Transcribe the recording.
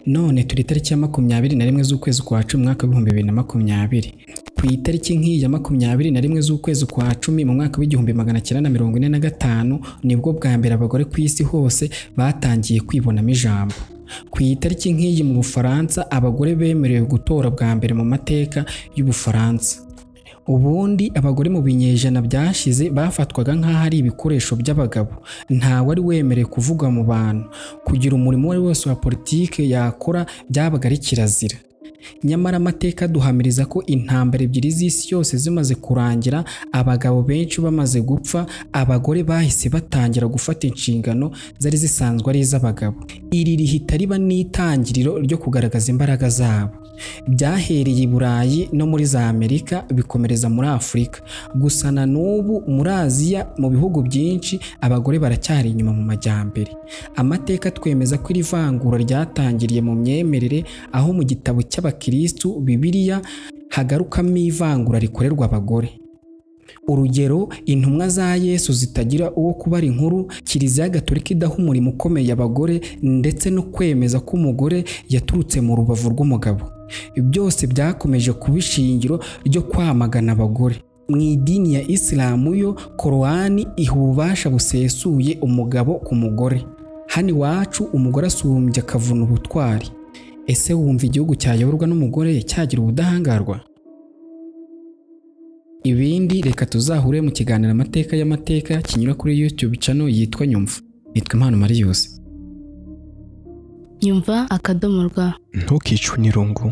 None turi itariki ya makumyabiri na rimwe z'ukwezi kwa cumi mu mwaka w'ibihumbi bibiri na makumyabiri. Ku itariki nk'iyi ya makumyabiri na rimwe z'ukwezi kwa cumi mu mwaka w'igihumbi magana cyenda na mirongo ine na gatanu nibwo bwa mbere abagore ku isi hose batangiye kwibonamo ijambo. Ku itariki nk'iyi mu Bufaransa abagore bemerewe gutora bwa mbere mu mateka y'Ubufaransa. Ubundi abagore mu binyejana byashize bafatwaga nk'aho ari ibikoresho by'abagabo, nta wari wemerewe kuvuga mu bantu, kugira umurimo uwo ari wo wose wa politiki yakora byabaga ari kirazira. Nyamara amateka aduhamiriza ko intambara ebyiri z'isi yose zimaze kurangira, abagabo benshi bamaze gupfa, abagore bahise batangira gufata inshingano zari zisanzwe ari iz'abagabo. Iri rihita riba n'itangiriro ryo kugaragaza imbaraga zabo. Byahereye i Burayi no muri za Amerika bikomereza muri Afurika, gusa na n'ubu muri Aziya mu bihugu byinshi abagore baracyari inyuma mu majyambere. Amateka twemeza ko iri vangura ryatangiriye mu myemerere, aho mu gitabo cy'Abakristu Bibiliya hagarukamo ivangura rikorerwa abagore. Urugero, intumwa za Yesu zitagira uwo kubara inkuru, Kiliziya Gatolika idaha umurimo ukomeye abagore ndetse no kwemeza ko umugore yaturutse mu rubavu rw'umugabo. Byose byakomeje kuba ishingiro ryo kwamagana abagore. Mu idini ya Isilamu yo, Korowani iha ububasha busesuye umugabo ku mugore. Hano iwacu umugore asumbya akavuna ubutwari. Ese wumva igihugu cyayoborwa n'umugore cyagira ubudahangarwa? Ibindi reka tuzahure mu kiganiro amateka y'amateka kinyura kuri YouTube channel yitwa Nyumva. Nitwa Impano Marius. nyumva akadomo rwa ntukicwe n'irungu